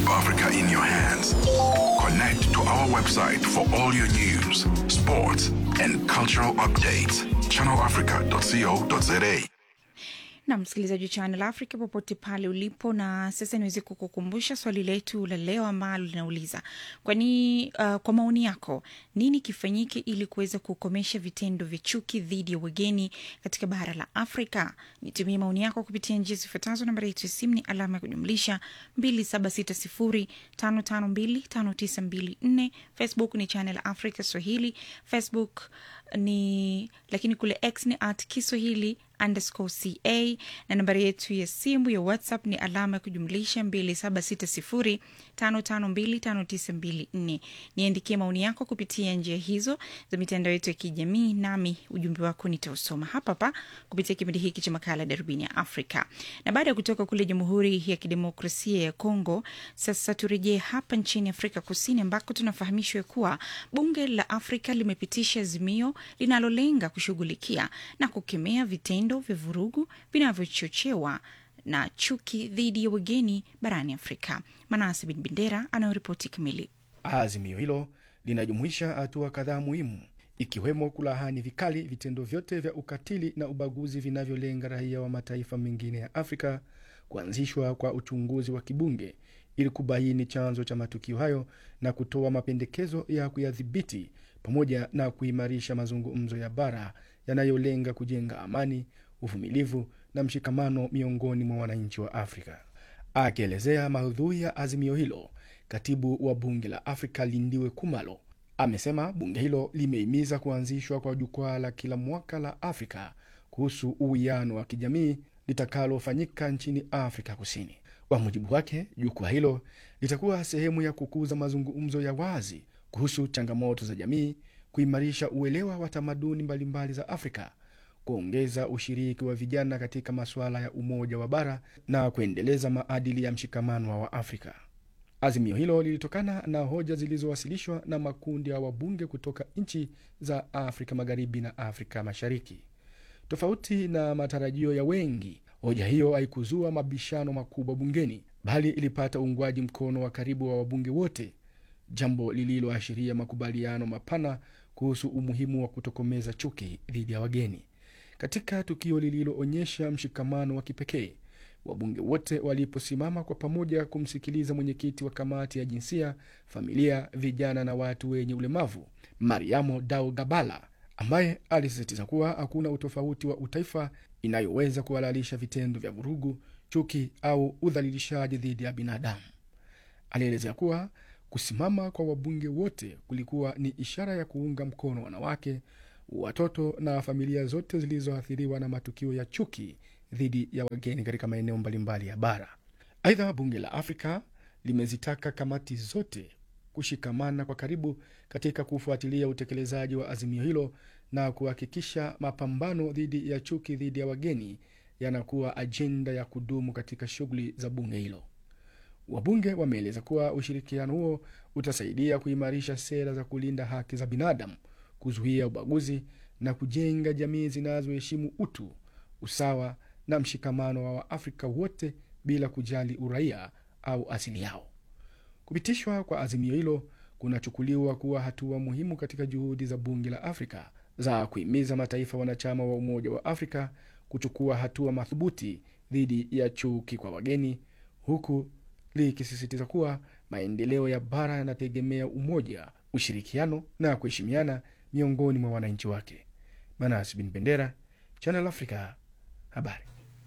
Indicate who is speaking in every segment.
Speaker 1: Keep Africa in your hands. Connect to our website for all your news, sports, and cultural updates. channelafrica.co.za.
Speaker 2: na msikilizaji wa Channel Africa popote pale ulipo, na sasa niweze kukukumbusha swali letu la leo ambalo linauliza kwani, uh, kwa maoni yako nini kifanyike ili kuweza kukomesha vitendo vya chuki dhidi ya wageni katika bara la Afrika? Nitumie maoni yako kupitia njia zifuatazo. Nambari yetu ya simu ni alama ya kujumlisha 276055259254. Facebook ni Channel Africa Swahili, Facebook ni lakini kule X ni at Kiswahili underscore ca na nambari yetu ya simu ya WhatsApp ni alama ya kujumlisha 276055259254. Niandikie maoni yako kupitia njia hizo za mitandao yetu ya kijamii, nami ujumbe wako nitausoma hapa hapa kupitia kipindi hiki cha makala Darubini ya Afrika. Na baada ya kutoka kule Jamhuri ya Kidemokrasia ya Kongo, sasa turejee hapa nchini Afrika Kusini ambako tunafahamishwa kuwa bunge la Afrika limepitisha azimio linalolenga kushughulikia na kukemea vitendo vya vurugu vinavyochochewa na chuki dhidi ya wageni barani Afrika. Manase Bin Bendera anayoripoti kamili.
Speaker 3: Azimio hilo linajumuisha hatua kadhaa muhimu ikiwemo kulahani vikali vitendo vyote vya ukatili na ubaguzi vinavyolenga raia wa mataifa mengine ya Afrika, kuanzishwa kwa uchunguzi wa kibunge ili kubaini chanzo cha matukio hayo na kutoa mapendekezo ya kuyadhibiti, pamoja na kuimarisha mazungumzo ya bara yanayolenga kujenga amani, uvumilivu na mshikamano miongoni mwa wananchi wa Afrika. Akielezea maudhui ya azimio hilo, katibu wa bunge la Afrika Lindiwe Kumalo amesema bunge hilo limehimiza kuanzishwa kwa jukwaa la kila mwaka la Afrika kuhusu uwiano wa kijamii litakalofanyika nchini Afrika Kusini. Kwa mujibu wake, jukwaa hilo litakuwa sehemu ya kukuza mazungumzo ya wazi kuhusu changamoto za jamii, kuimarisha uelewa wa tamaduni mbalimbali za Afrika, kuongeza ushiriki wa vijana katika masuala ya umoja wa bara na kuendeleza maadili ya mshikamano wa Waafrika. Azimio hilo lilitokana na hoja zilizowasilishwa na makundi ya wabunge kutoka nchi za Afrika Magharibi na Afrika Mashariki. Tofauti na matarajio ya wengi, hoja hiyo haikuzua mabishano makubwa bungeni, bali ilipata uungwaji mkono wa karibu wa wabunge wote, jambo lililoashiria makubaliano mapana kuhusu umuhimu wa kutokomeza chuki dhidi ya wageni. Katika tukio lililoonyesha mshikamano wa kipekee, wabunge wote waliposimama kwa pamoja kumsikiliza mwenyekiti wa kamati ya jinsia, familia, vijana na watu wenye ulemavu Mariamo Dao Gabala, ambaye alisisitiza kuwa hakuna utofauti wa utaifa inayoweza kuhalalisha vitendo vya vurugu, chuki au udhalilishaji dhidi ya binadamu. Alielezea kuwa kusimama kwa wabunge wote kulikuwa ni ishara ya kuunga mkono wanawake, watoto na familia zote zilizoathiriwa na matukio ya chuki dhidi ya wageni katika maeneo mbalimbali ya bara. Aidha, bunge la Afrika limezitaka kamati zote kushikamana kwa karibu katika kufuatilia utekelezaji wa azimio hilo na kuhakikisha mapambano dhidi ya chuki dhidi ya wageni yanakuwa ajenda ya kudumu katika shughuli za bunge hilo. Wabunge wameeleza kuwa ushirikiano huo utasaidia kuimarisha sera za kulinda haki za binadamu, kuzuia ubaguzi na kujenga jamii zinazoheshimu utu, usawa na mshikamano wa Waafrika wote bila kujali uraia au asili yao. Kupitishwa kwa azimio hilo kunachukuliwa kuwa hatua muhimu katika juhudi za bunge la Afrika za kuhimiza mataifa wanachama wa Umoja wa Afrika kuchukua hatua madhubuti dhidi ya chuki kwa wageni, huku likisisitiza kuwa maendeleo ya bara yanategemea umoja, ushirikiano na kuheshimiana miongoni mwa wananchi wake. Manas Bin Bendera, Channel Africa, habari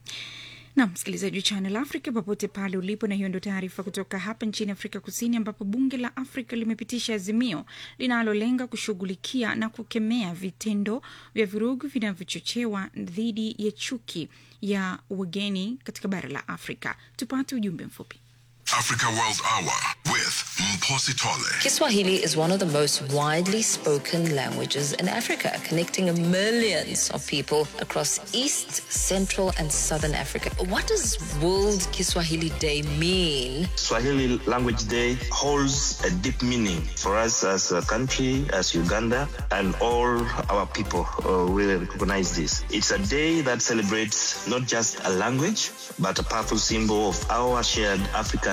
Speaker 2: na msikilizaji wa Channel Africa popote pale ulipo, na hiyo ndio taarifa kutoka hapa nchini Afrika Kusini, ambapo bunge la Afrika limepitisha azimio linalolenga kushughulikia na kukemea vitendo vya vurugu vinavyochochewa dhidi ya chuki ya wageni katika bara la Afrika. Tupate ujumbe mfupi.
Speaker 1: Africa World Hour with Mposi Tole.
Speaker 4: Kiswahili is one of the most widely spoken languages in Africa, connecting millions of people across East, Central, and Southern Africa. What does World Kiswahili Day mean?
Speaker 5: Swahili Language Day holds a deep meaning for us as a country, as Uganda, and all our people uh, really recognize this. It's a day that celebrates not just a language, but a powerful symbol of our shared African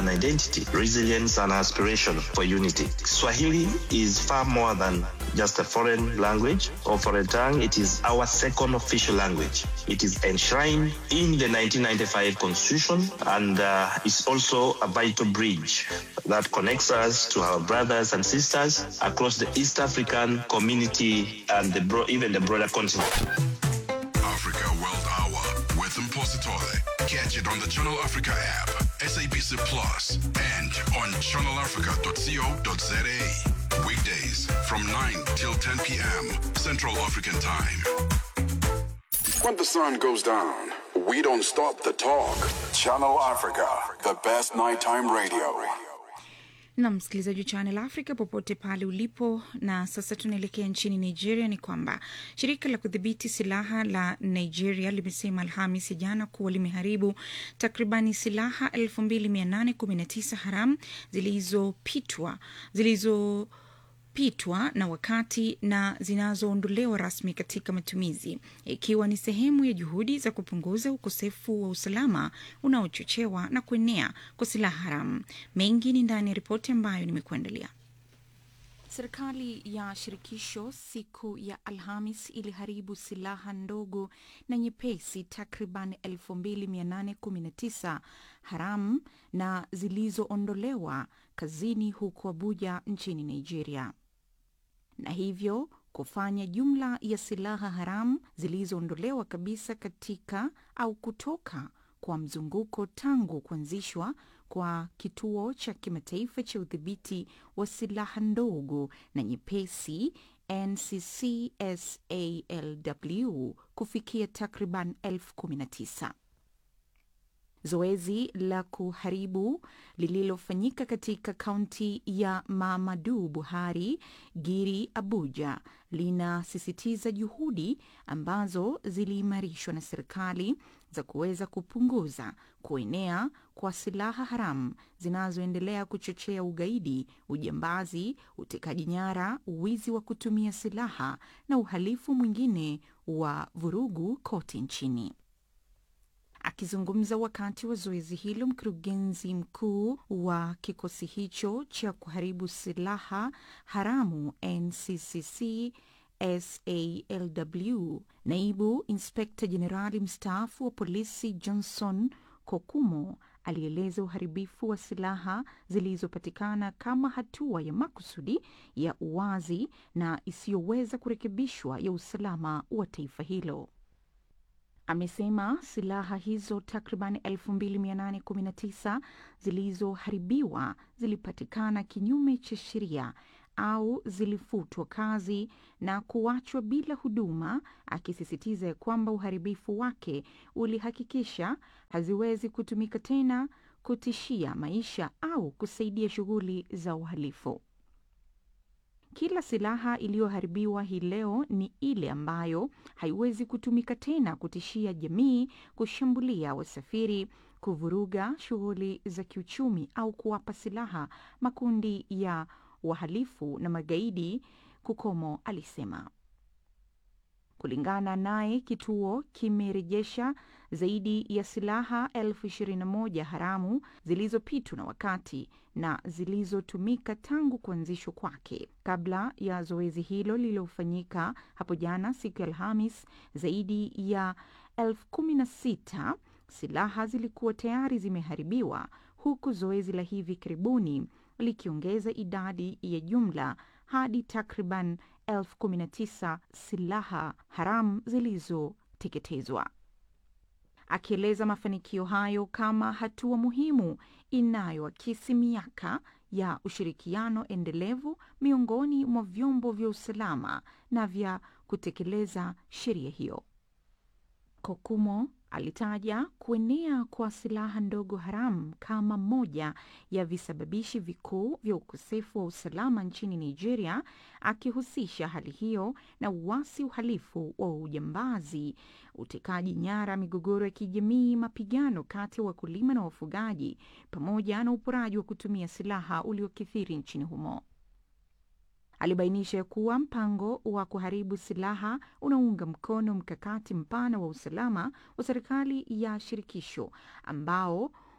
Speaker 5: and identity, resilience and aspiration for unity. Swahili is far more than just a foreign language or foreign tongue. It is our second official language. It is enshrined in the 1995 Constitution and uh, is also a vital bridge that connects us to our brothers and sisters across the East African community and the bro- even the broader continent.
Speaker 1: Africa World Hour with Mposi Tole. Catch it on the Channel Africa app, SABC Plus, and on channelafrica.co.za. Weekdays from 9 till 10 p.m. Central African Time. When the sun goes down, we don't stop the talk. Channel Africa, the best nighttime radio.
Speaker 2: na msikilizaji wa Channel Africa popote pale ulipo. Na sasa tunaelekea nchini Nigeria. Ni kwamba shirika la kudhibiti silaha la Nigeria limesema Alhamis ya jana kuwa limeharibu takribani silaha 2819 haramu zilizopitwa zilizo pitwa na wakati na zinazoondolewa rasmi katika matumizi ikiwa ni sehemu ya juhudi za kupunguza ukosefu wa usalama unaochochewa na kuenea kwa silaha haramu. Mengi ni ndani ya ripoti ambayo nimekuandalia. Serikali ya shirikisho siku ya Alhamis iliharibu silaha ndogo na nyepesi takriban 2819 haramu na zilizoondolewa kazini huko Abuja nchini Nigeria, na hivyo kufanya jumla ya silaha haramu zilizoondolewa kabisa katika au kutoka kwa mzunguko tangu kuanzishwa kwa kituo cha kimataifa cha udhibiti wa silaha ndogo na nyepesi NCCSALW kufikia takriban elfu kumi na tisa. Zoezi la kuharibu lililofanyika katika kaunti ya Mamadu Buhari Giri Abuja linasisitiza juhudi ambazo ziliimarishwa na serikali za kuweza kupunguza kuenea kwa silaha haramu zinazoendelea kuchochea ugaidi, ujambazi, utekaji nyara, wizi wa kutumia silaha na uhalifu mwingine wa vurugu kote nchini. Akizungumza wakati wa zoezi hilo, mkurugenzi mkuu wa kikosi hicho cha kuharibu silaha haramu NCCC SALW, naibu inspekta jenerali mstaafu wa polisi Johnson Kokumo alieleza uharibifu wa silaha zilizopatikana kama hatua ya makusudi ya uwazi na isiyoweza kurekebishwa ya usalama wa taifa hilo. Amesema silaha hizo takriban 2819 zilizoharibiwa zilipatikana kinyume cha sheria au zilifutwa kazi na kuachwa bila huduma, akisisitiza ya kwamba uharibifu wake ulihakikisha haziwezi kutumika tena kutishia maisha au kusaidia shughuli za uhalifu. Kila silaha iliyoharibiwa hii leo ni ile ambayo haiwezi kutumika tena kutishia jamii, kushambulia wasafiri, kuvuruga shughuli za kiuchumi au kuwapa silaha makundi ya wahalifu na magaidi, Kukomo alisema. Kulingana naye, kituo kimerejesha zaidi ya silaha elfu ishirini na moja haramu zilizopitwa na wakati na zilizotumika tangu kuanzishwa kwake. Kabla ya zoezi hilo lililofanyika hapo jana siku ya Alhamis, zaidi ya elfu kumi na sita silaha zilikuwa tayari zimeharibiwa, huku zoezi la hivi karibuni likiongeza idadi ya jumla hadi takriban elfu kumi na tisa silaha haramu zilizoteketezwa. Akieleza mafanikio hayo kama hatua muhimu inayoakisi miaka ya ushirikiano endelevu miongoni mwa vyombo vya usalama na vya kutekeleza sheria hiyo. Kokumo alitaja kuenea kwa silaha ndogo haramu kama moja ya visababishi vikuu vya ukosefu wa usalama nchini Nigeria, akihusisha hali hiyo na uasi, uhalifu wa ujambazi, utekaji nyara, migogoro ya kijamii, mapigano kati ya wakulima na wafugaji, pamoja na uporaji wa kutumia silaha uliokithiri nchini humo. Alibainisha ya kuwa mpango wa kuharibu silaha unaunga mkono mkakati mpana wa usalama wa serikali ya shirikisho ambao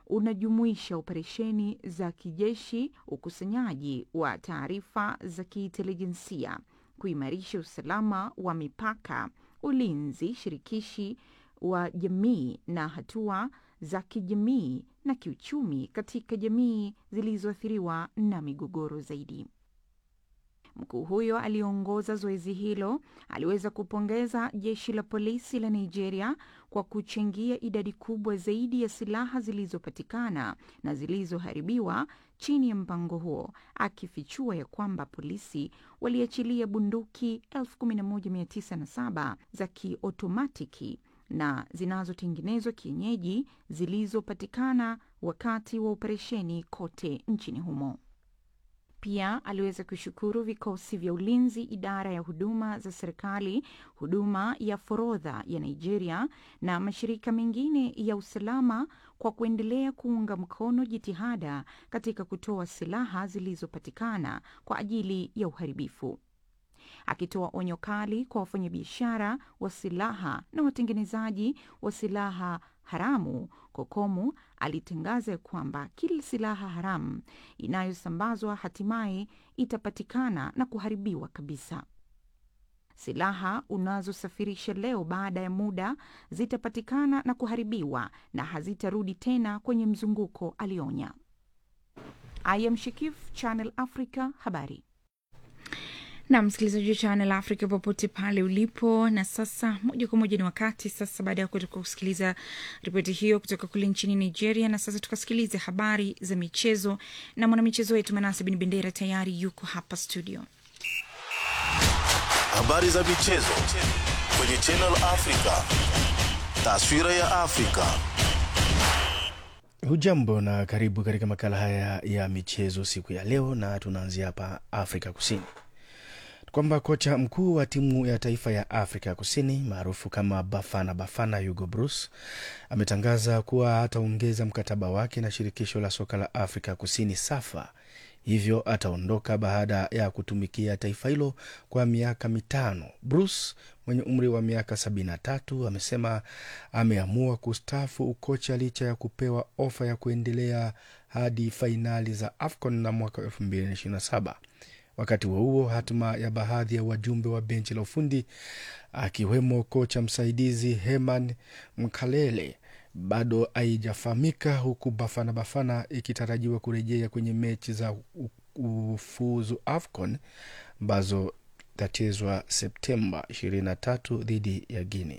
Speaker 2: unajumuisha operesheni za kijeshi, ukusanyaji wa taarifa za kiintelijensia, kuimarisha usalama wa mipaka, ulinzi shirikishi wa jamii na hatua za kijamii na kiuchumi katika jamii zilizoathiriwa na migogoro zaidi. Mkuu huyo aliyeongoza zoezi hilo aliweza kupongeza jeshi la polisi la Nigeria kwa kuchangia idadi kubwa zaidi ya silaha zilizopatikana na zilizoharibiwa chini ya mpango huo, akifichua ya kwamba polisi waliachilia bunduki 11907 za kiotomatiki na zinazotengenezwa kienyeji zilizopatikana wakati wa operesheni kote nchini humo. Pia aliweza kushukuru vikosi vya ulinzi, idara ya huduma za serikali, huduma ya forodha ya Nigeria na mashirika mengine ya usalama kwa kuendelea kuunga mkono jitihada katika kutoa silaha zilizopatikana kwa ajili ya uharibifu. Akitoa onyo kali kwa wafanyabiashara wa silaha na watengenezaji wa silaha haramu, Kokomu alitangaza kwamba kila silaha haramu inayosambazwa hatimaye itapatikana na kuharibiwa kabisa. Silaha unazosafirisha leo baada ya muda zitapatikana na kuharibiwa na hazitarudi tena kwenye mzunguko, alionya. I am Shikif, Channel Africa, habari na msikilizaji wa Channel Africa popote pale ulipo. Na sasa moja kwa moja ni wakati sasa, baada ya kutoka kusikiliza ripoti hiyo kutoka kule nchini Nigeria, na sasa tukasikilize habari za michezo na mwanamichezo wetu Manase Bin Bendera tayari yuko hapa studio.
Speaker 6: Habari za michezo kwenye Channel Africa, taswira ya Afrika.
Speaker 3: Hujambo na karibu katika makala haya ya michezo siku ya leo, na tunaanzia hapa Afrika Kusini kwamba kocha mkuu wa timu ya taifa ya Afrika Kusini maarufu kama Bafana Bafana, Hugo Bruce ametangaza kuwa ataongeza mkataba wake na shirikisho la soka la Afrika Kusini SAFA, hivyo ataondoka baada ya kutumikia taifa hilo kwa miaka mitano. Bruce mwenye umri wa miaka 73 amesema ameamua kustaafu ukocha licha ya kupewa ofa ya kuendelea hadi fainali za AFCON na mwaka 2027. Wakati huo huo, hatima ya baadhi ya wajumbe wa benchi la ufundi akiwemo kocha msaidizi Herman Mkalele bado haijafahamika, huku Bafana Bafana ikitarajiwa kurejea kwenye mechi za ufuzu AFCON ambazo itachezwa Septemba 23 dhidi ya Guinea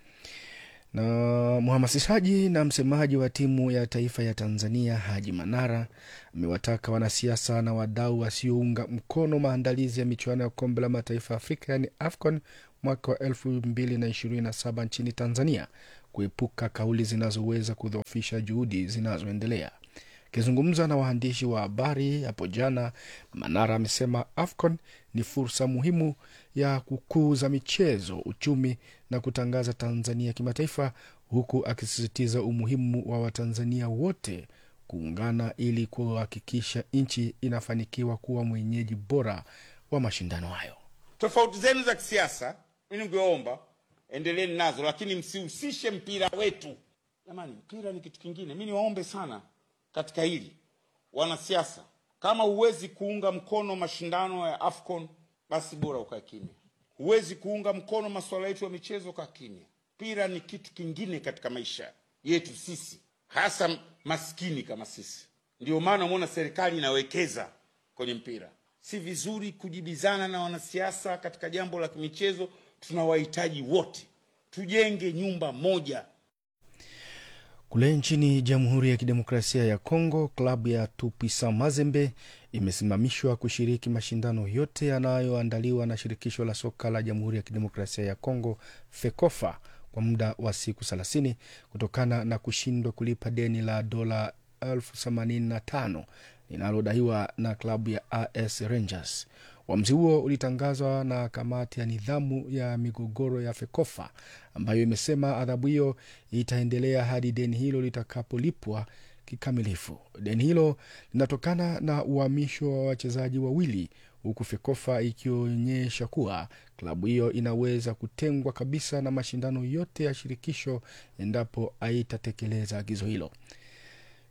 Speaker 3: na mhamasishaji na msemaji wa timu ya taifa ya Tanzania Haji Manara amewataka wanasiasa na wadau wasiounga mkono maandalizi ya michuano ya kombe la mataifa ya Afrika yaani AFCON mwaka wa elfu mbili na ishirini na saba nchini Tanzania kuepuka kauli zinazoweza kudhoofisha juhudi zinazoendelea. Akizungumza na waandishi wa habari hapo jana, Manara amesema AFCON ni fursa muhimu ya kukuza michezo, uchumi na kutangaza Tanzania kimataifa, huku akisisitiza umuhimu wa Watanzania wote kuungana ili kuhakikisha nchi inafanikiwa kuwa mwenyeji bora wa mashindano hayo.
Speaker 7: Tofauti zenu za kisiasa, mi ningeomba endeleeni nazo, lakini msihusishe mpira wetu. Jamani, mpira ni kitu kingine. Mi niwaombe sana katika hili wanasiasa, kama huwezi kuunga mkono mashindano ya AFCON basi bora ukae kimya. Huwezi kuunga mkono masuala yetu ya michezo, kaa kimya. Mpira ni kitu kingine katika maisha yetu sisi, hasa maskini kama sisi. Ndio maana umeona serikali inawekeza kwenye mpira. Si vizuri kujibizana na wanasiasa katika jambo la michezo. Tunawahitaji wote, tujenge nyumba moja.
Speaker 3: Kule nchini Jamhuri ya Kidemokrasia ya Kongo, klabu ya Tupisa Mazembe imesimamishwa kushiriki mashindano yote yanayoandaliwa na shirikisho la soka la Jamhuri ya Kidemokrasia ya Kongo, FEKOFA, kwa muda wa siku 30 kutokana na kushindwa kulipa deni la dola elfu themanini na tano linalodaiwa na klabu ya AS Rangers. Uamuzi huo ulitangazwa na kamati ya nidhamu ya migogoro ya FEKOFA ambayo imesema adhabu hiyo itaendelea hadi deni hilo litakapolipwa kikamilifu. Deni hilo linatokana na uhamisho wa wachezaji wawili, huku FEKOFA ikionyesha kuwa klabu hiyo inaweza kutengwa kabisa na mashindano yote ya shirikisho endapo haitatekeleza agizo hilo.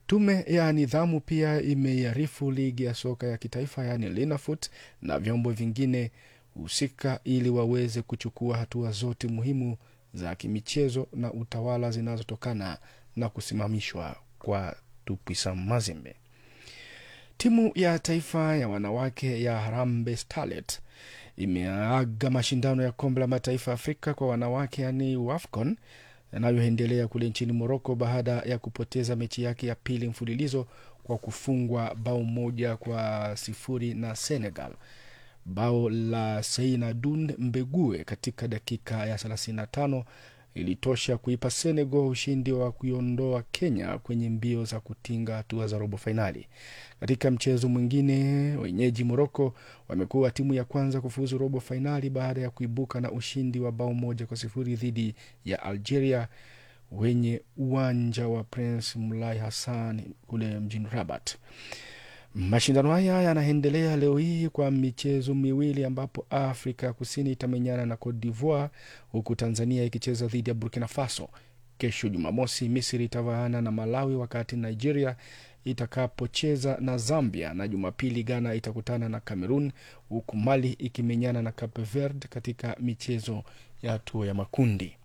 Speaker 3: Tume ya nidhamu pia imeiarifu ligi ya soka ya kitaifa yaani Linafoot na vyombo vingine husika ili waweze kuchukua hatua zote muhimu za kimichezo na utawala zinazotokana na kusimamishwa kwa Tupwisa Mazembe. Timu ya taifa ya wanawake ya Harambee Starlet imeaga mashindano ya kombe la mataifa Afrika kwa wanawake yani WAFCON yanayoendelea kule nchini Moroko baada ya kupoteza mechi yake ya pili mfululizo kwa kufungwa bao moja kwa sifuri na Senegal. Bao la Seina Dun Mbegue katika dakika ya 35 ilitosha kuipa Senegal ushindi wa kuiondoa Kenya kwenye mbio za kutinga hatua za robo fainali. Katika mchezo mwingine, wenyeji Moroko wamekuwa timu ya kwanza kufuzu robo fainali baada ya kuibuka na ushindi wa bao moja kwa sifuri dhidi ya Algeria wenye uwanja wa Prince Mulai Hassan kule mjini Rabat. Mashindano haya yanaendelea leo hii kwa michezo miwili ambapo Afrika Kusini itamenyana na Cote d'Ivoire huku Tanzania ikicheza dhidi ya Burkina Faso. Kesho Jumamosi, Misri itavaana na Malawi wakati Nigeria itakapocheza na Zambia, na Jumapili Ghana itakutana na Cameroon huku Mali ikimenyana na Cape Verde katika michezo ya hatua ya makundi.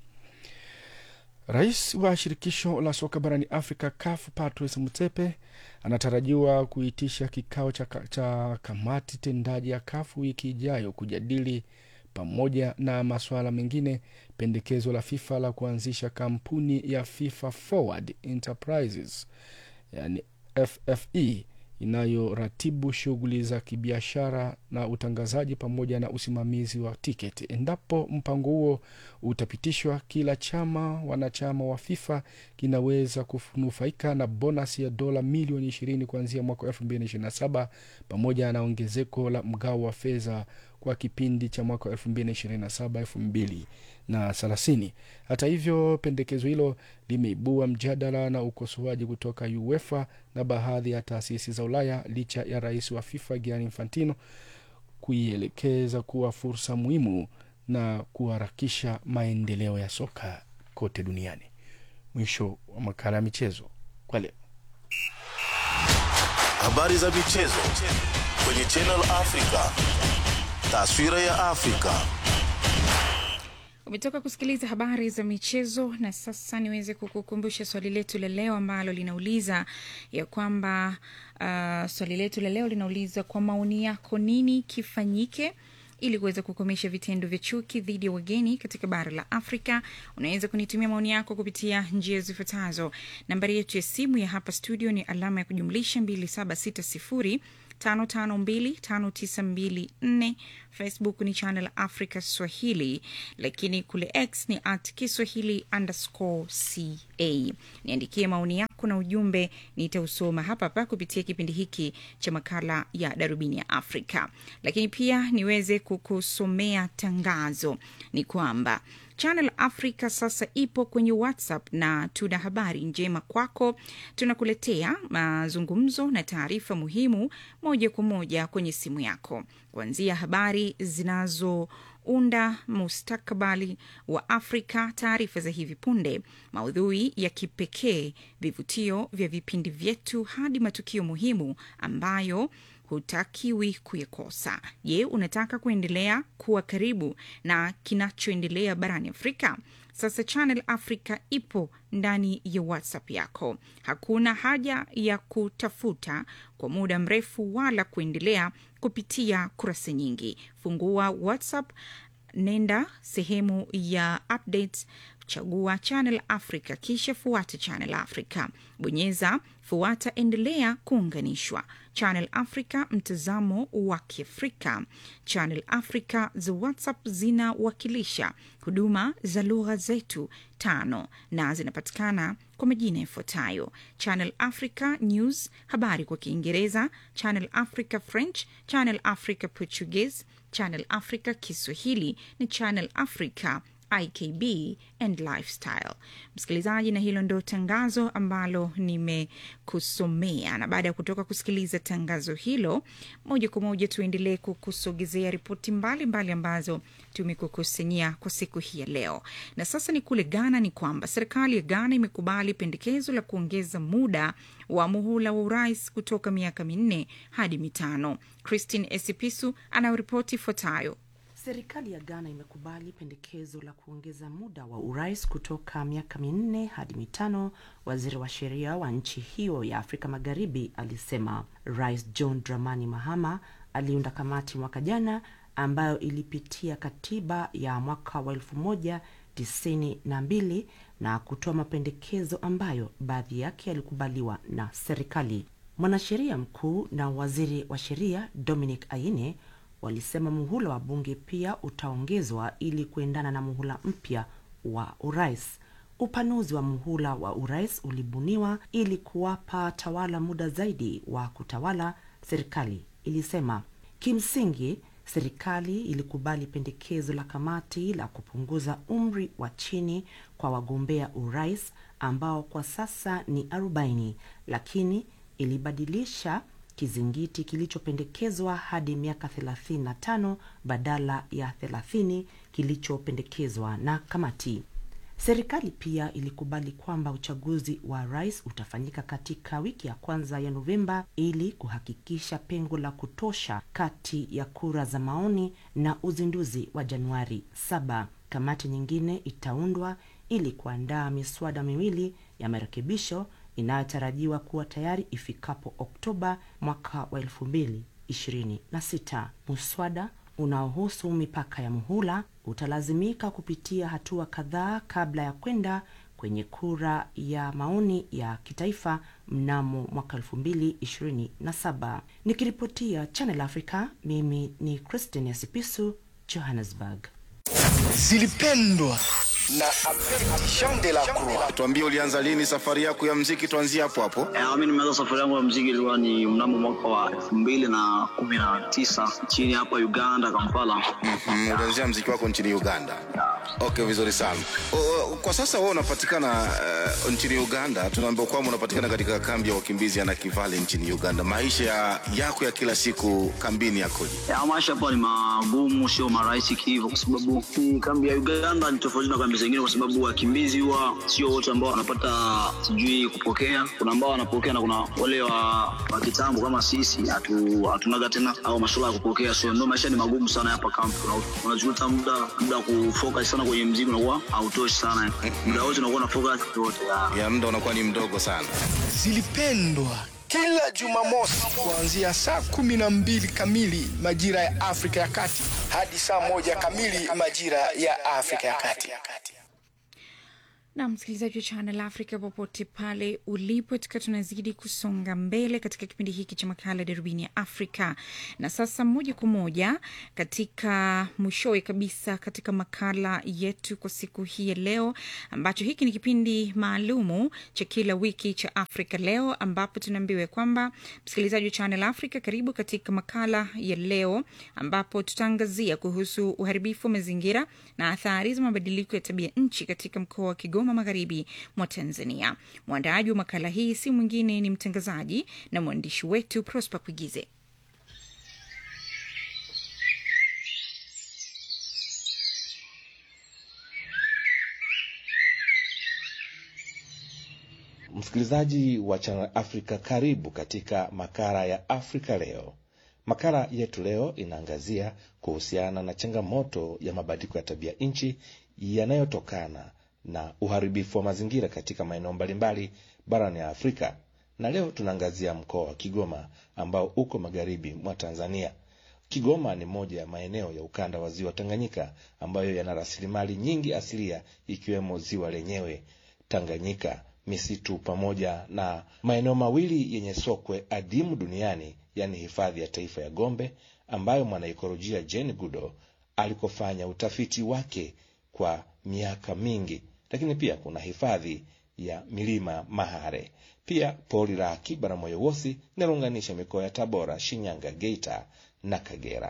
Speaker 3: Rais wa shirikisho la soka barani Afrika CAF Patrice Motsepe anatarajiwa kuitisha kikao cha, cha kamati tendaji ya CAF wiki ijayo kujadili pamoja na masuala mengine pendekezo la FIFA la kuanzisha kampuni ya FIFA Forward Enterprises yani FFE inayoratibu shughuli za kibiashara na utangazaji pamoja na usimamizi wa tiketi. Endapo mpango huo utapitishwa, kila chama wanachama wa FIFA kinaweza kunufaika na bonasi ya dola milioni ishirini kuanzia mwaka elfu mbili na ishirini na saba pamoja na ongezeko la mgao wa fedha kwa kipindi cha mwaka elfu mbili na ishirini na saba elfu mbili na thelathini. Hata hivyo, pendekezo hilo limeibua mjadala na ukosoaji kutoka UEFA na baadhi ya taasisi za Ulaya licha ya rais wa FIFA Gianni Infantino kuielekeza kuwa fursa muhimu na kuharakisha maendeleo ya soka kote duniani. Mwisho wa makala ya michezo kwa leo.
Speaker 6: Habari za michezo kwenye Channel Africa. Taswira ya Afrika.
Speaker 2: Umetoka kusikiliza habari za michezo, na sasa niweze kukukumbusha swali letu la leo ambalo linauliza ya kwamba uh, swali letu la leo linauliza kwa maoni yako, nini kifanyike ili kuweza kukomesha vitendo vya chuki dhidi ya wageni katika bara la Afrika. Unaweza kunitumia maoni yako kupitia njia zifuatazo. Nambari yetu ya simu ya hapa studio ni alama ya kujumlisha 2760 5525924 facebook ni channel africa swahili lakini kule x ni at kiswahili underscore ca niandikie maoni yako na ujumbe nitausoma hapa hapa kupitia kipindi hiki cha makala ya darubini ya afrika lakini pia niweze kukusomea tangazo ni kwamba Channel Africa sasa ipo kwenye WhatsApp na tuna habari njema kwako. Tunakuletea mazungumzo na taarifa muhimu moja kwa moja kwenye simu yako, kuanzia habari zinazounda mustakabali wa Afrika, taarifa za hivi punde, maudhui ya kipekee, vivutio vya vipindi vyetu, hadi matukio muhimu ambayo hutakiwi kuyakosa. Je, unataka kuendelea kuwa karibu na kinachoendelea barani Afrika? Sasa Channel Africa ipo ndani ya WhatsApp yako. Hakuna haja ya kutafuta kwa muda mrefu wala kuendelea kupitia kurasa nyingi. Fungua WhatsApp, nenda sehemu ya updates, chagua Channel Africa, kisha fuata Channel Africa, bonyeza fuata, endelea kuunganishwa. Channel Africa, mtazamo wa Kiafrika. Channel Africa za WhatsApp zinawakilisha huduma za lugha zetu tano na zinapatikana kwa majina yafuatayo: Channel Africa News, habari kwa Kiingereza; Channel Africa French; Channel Africa Portuguese; Channel Africa Kiswahili ni Channel Africa ikb and lifestyle msikilizaji na hilo ndo tangazo ambalo nimekusomea na baada ya kutoka kusikiliza tangazo hilo moja kwa moja tuendelee kukusogezea ripoti mbalimbali ambazo tumekukusanyia kwa siku hii ya leo na sasa ni kule ghana ni kwamba serikali ya ghana imekubali pendekezo la kuongeza muda wa muhula wa urais kutoka miaka minne hadi mitano christine esipisu anayoripoti ifuatayo
Speaker 8: Serikali ya Ghana imekubali pendekezo la kuongeza muda wa urais kutoka miaka minne hadi mitano. Waziri wa sheria wa nchi hiyo ya Afrika Magharibi alisema. Rais John Dramani Mahama aliunda kamati mwaka jana ambayo ilipitia katiba ya mwaka wa elfu moja tisini na mbili na kutoa mapendekezo ambayo baadhi yake yalikubaliwa na serikali. Mwanasheria mkuu na waziri wa sheria Dominic Aine walisema muhula wa bunge pia utaongezwa ili kuendana na muhula mpya wa urais. Upanuzi wa muhula wa urais ulibuniwa ili kuwapa tawala muda zaidi wa kutawala, serikali ilisema. Kimsingi, serikali ilikubali pendekezo la kamati la kupunguza umri wa chini kwa wagombea urais ambao kwa sasa ni 40 lakini ilibadilisha kizingiti kilichopendekezwa hadi miaka 35 badala ya 30 kilichopendekezwa na kamati. Serikali pia ilikubali kwamba uchaguzi wa rais utafanyika katika wiki ya kwanza ya Novemba ili kuhakikisha pengo la kutosha kati ya kura za maoni na uzinduzi wa Januari 7. Kamati nyingine itaundwa ili kuandaa miswada miwili ya marekebisho inayotarajiwa kuwa tayari ifikapo Oktoba mwaka wa elfu mbili ishirini na sita. Muswada unaohusu mipaka ya muhula utalazimika kupitia hatua kadhaa kabla ya kwenda kwenye kura ya maoni ya kitaifa mnamo mwaka elfu mbili ishirini na saba. Nikiripotia Channel Africa, mimi ni Christine Sipisu, Johannesburg.
Speaker 3: zilipendwa na Jean de la Croix.
Speaker 6: Tuambie, ulianza lini safari yako ya mziki? Tuanzie hapo hapo.
Speaker 9: Eh, mi nimeanza safari yangu ya mziki ilikuwa ni mnamo mwaka wa elfu mbili na kumi na tisa nchini hapa Uganda, Kampala.
Speaker 6: Mm, ulianzia mziki wako nchini Uganda. Okay, vizuri sana. O, o, kwa sasa wewe unapatikana uh, nchini Uganda. Tunaambiwa kwamba unapatikana katika kambi ya wakimbizi ya Nakivale nchini Uganda. Maisha ya, yako ya kila siku kambini yakoje?
Speaker 9: Ya, maisha hapa ni magumu, sio marahisi hivyo, kwa sababu hii kambi ya Uganda ni tofauti na kambi zingine, kwa sababu wakimbizi huwa sio wote ambao wanapata sijui kupokea. Kuna ambao wanapokea na kuna wale wa, wa kitambo kama sisi hatu, hatunaga tena au masuala ya kupokea, so ndio maisha ni magumu sana hapa kambi. Una- Unajuta muda muda wa kufocus sana kwenye mziki unakuwa hautoshi sana, muda wote unakuwa na focus yote ya
Speaker 6: Ya muda unakuwa ni mdogo sana.
Speaker 3: Zilipendwa kila Jumamosi kuanzia saa kumi na mbili kamili majira ya Afrika ya Kati hadi saa moja kamili majira ya Afrika ya Kati.
Speaker 2: na msikilizaji wa Channel Africa popote pale ulipo, tukiwa tunazidi kusonga mbele katika kipindi hiki cha makala darubini ya Afrika. Na sasa moja kwa moja katika mwishowe kabisa katika makala yetu kwa siku hii ya leo, ambacho hiki ni kipindi maalumu cha kila wiki cha Afrika Leo, ambapo tunaambiwa kwamba msikilizaji wa Channel Africa, karibu katika makala ya leo, ambapo tutaangazia kuhusu uharibifu wa mazingira na athari za mabadiliko ya tabia nchi katika mkoa wa Kigoma magharibi mwa Tanzania. Mwandaaji wa makala hii si mwingine ni mtangazaji na mwandishi wetu Prosper Kuigize.
Speaker 10: Msikilizaji wa Channel Africa, karibu katika makala ya Afrika Leo. Makala yetu leo inaangazia kuhusiana na changamoto ya mabadiliko ya tabia nchi yanayotokana na uharibifu wa mazingira katika maeneo mbalimbali barani ya Afrika, na leo tunaangazia mkoa wa Kigoma ambao uko magharibi mwa Tanzania. Kigoma ni moja ya maeneo ya ukanda wa ziwa Tanganyika ambayo yana rasilimali nyingi asilia ikiwemo ziwa lenyewe Tanganyika, misitu pamoja na maeneo mawili yenye sokwe adimu duniani, yaani hifadhi ya taifa ya Gombe ambayo mwanaikolojia Jane Goodall alikofanya utafiti wake kwa miaka mingi, lakini pia kuna hifadhi ya milima Mahare, pia pori la akiba la Moyo Wosi linalounganisha mikoa ya Tabora, Shinyanga, Geita na Kagera.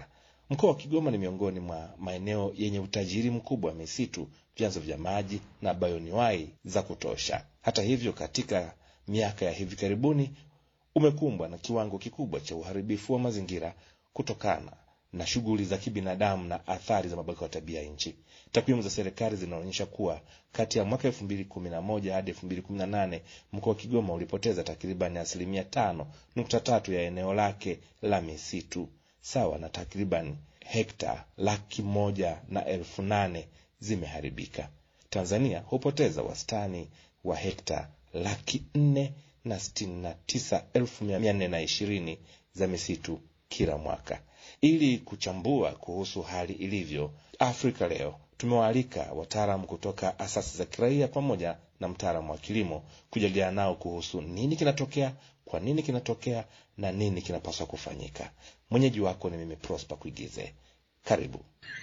Speaker 10: Mkoa wa Kigoma ni miongoni mwa maeneo yenye utajiri mkubwa wa misitu, vyanzo vya maji na bayoniwai za kutosha. Hata hivyo, katika miaka ya hivi karibuni umekumbwa na kiwango kikubwa cha uharibifu wa mazingira kutokana na shughuli za kibinadamu na athari za mabadiliko ya tabia nchi. Takwimu za serikali zinaonyesha kuwa kati ya mwaka elfu mbili kumi na moja hadi elfu mbili kumi na nane mkoa wa Kigoma ulipoteza takribani asilimia tano nukta tatu ya eneo lake la misitu sawa na takriban hekta laki moja na elfu nane zimeharibika. Tanzania hupoteza wastani wa hekta laki nne na sitini na tisa elfu mia nne na ishirini za misitu kila mwaka. Ili kuchambua kuhusu hali ilivyo Afrika leo, tumewaalika wataalamu kutoka asasi za kiraia pamoja na mtaalamu wa kilimo kujadiliana nao kuhusu nini kinatokea, kwa nini kinatokea na nini kinapaswa kufanyika. Mwenyeji wako ni mimi Prosper Kuigize. Karibu.